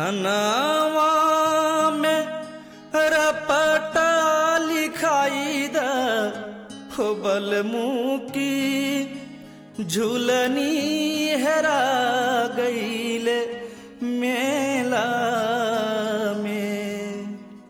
थनावा में रपटा लिखाई द हो बलमुकी झूलनी हेरा गईल मेला में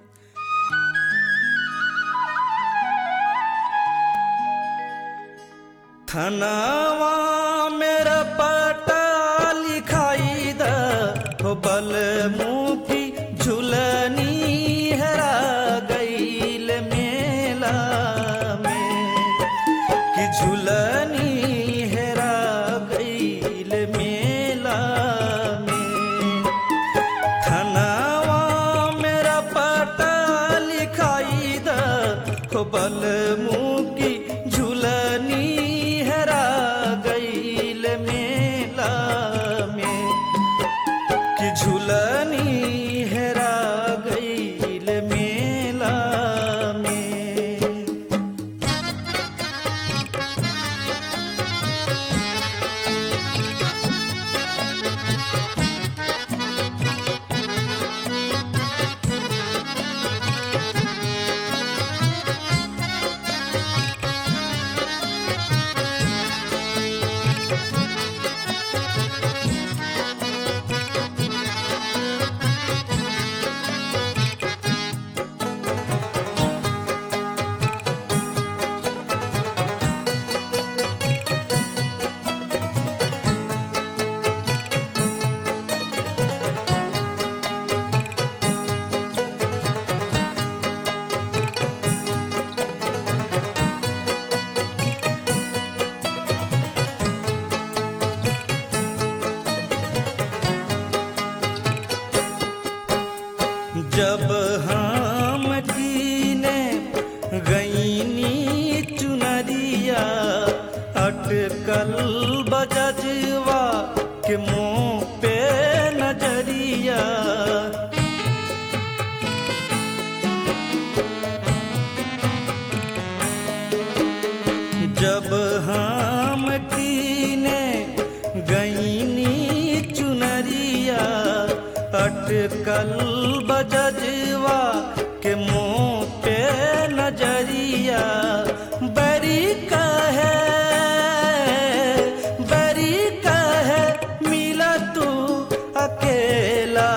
थनावा मेरा पटा लिखाई द हो बलमुखी झूलनी हेरा गईल मेला में कि झूलनी हेरा गईल मेला में थनावा मेरा पता लिखाई द हो बलमुखी झूलनी हेरा गईल मेला में कि झूलनी हेरा गईल मेला में जब हम कीने गईनी चुनरिया अटकल बजजवा के मुँह पे नजरिया जब हम कीने गईनी चुनरिया अटकल बजजवा के मुँह पे नजरिया बरी कहे बरी कहे मिला तू अकेला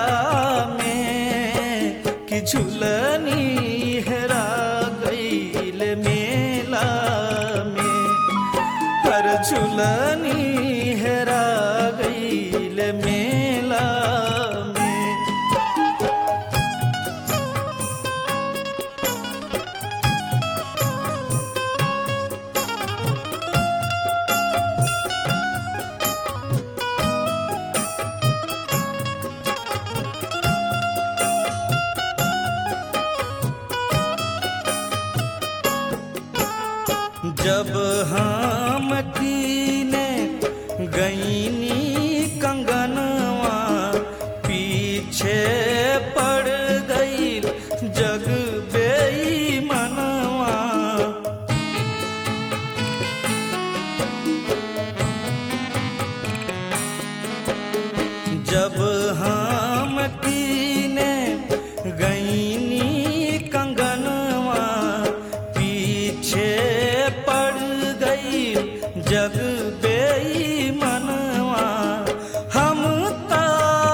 में कि झुलनी हेरा गईल मेला में हर झुलनी हेरा गईल मेला में जब हम कीने गईनी कंगनवा पीछे पड़ गई जग बेईमनवा जब हम कीने गईनी कंगनवा पीछे पड़ गई जग बेईमनवा हम ता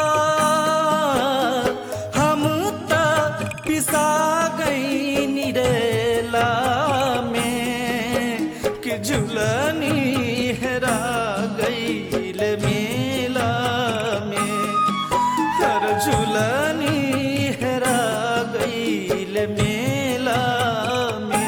हम ता पिसा गई निरेला में कि झुलनी हेरा गईल मेला में हर झुलनी हेरा गईल मेला में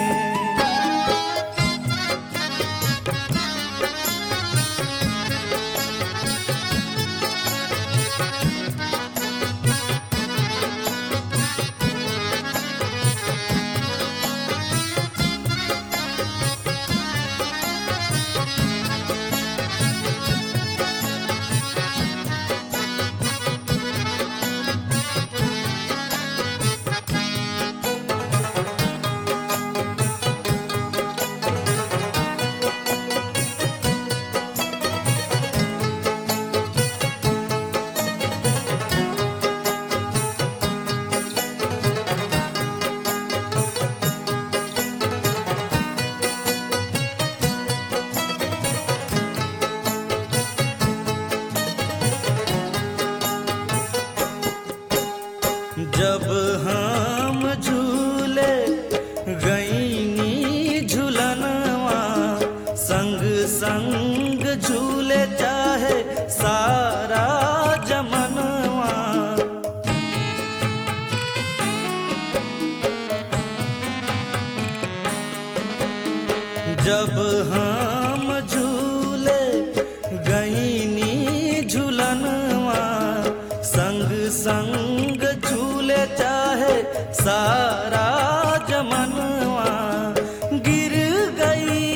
जब हम झूले गईनी झूलनवा संग संग झूले चाहे सारा जमनवा गिर गई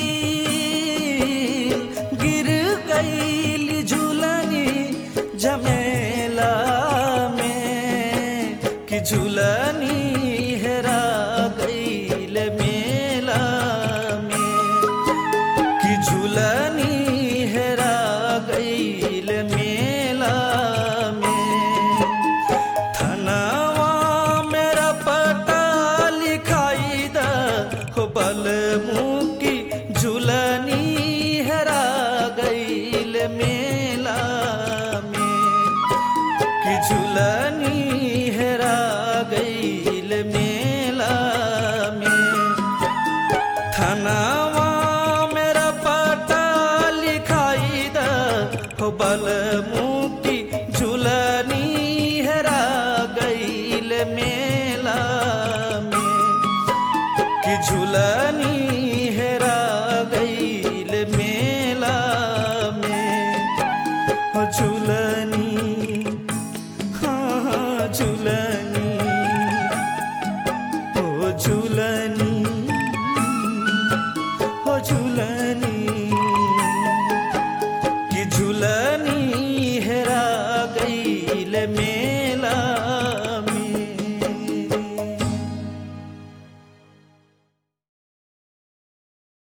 गिर गई झूलनी जमेला में कि झूलनी हेरा गईल मेला में कि झूलनी हेरा गईल मेला में थनवा मेरा पता लिखाई द हो बल मुकी झूलनी हेरा गईल मेला में कि झूलनी हेरा गईल मेला में थनावा मेरा पता लिखाई द हो बल मुकी झूलनी हेरा गईल मेला में कि झूलनी हेरा गईल मेला में हो झूलनी हाँ हाँ झूलनी हो झूलनी हो झूलनी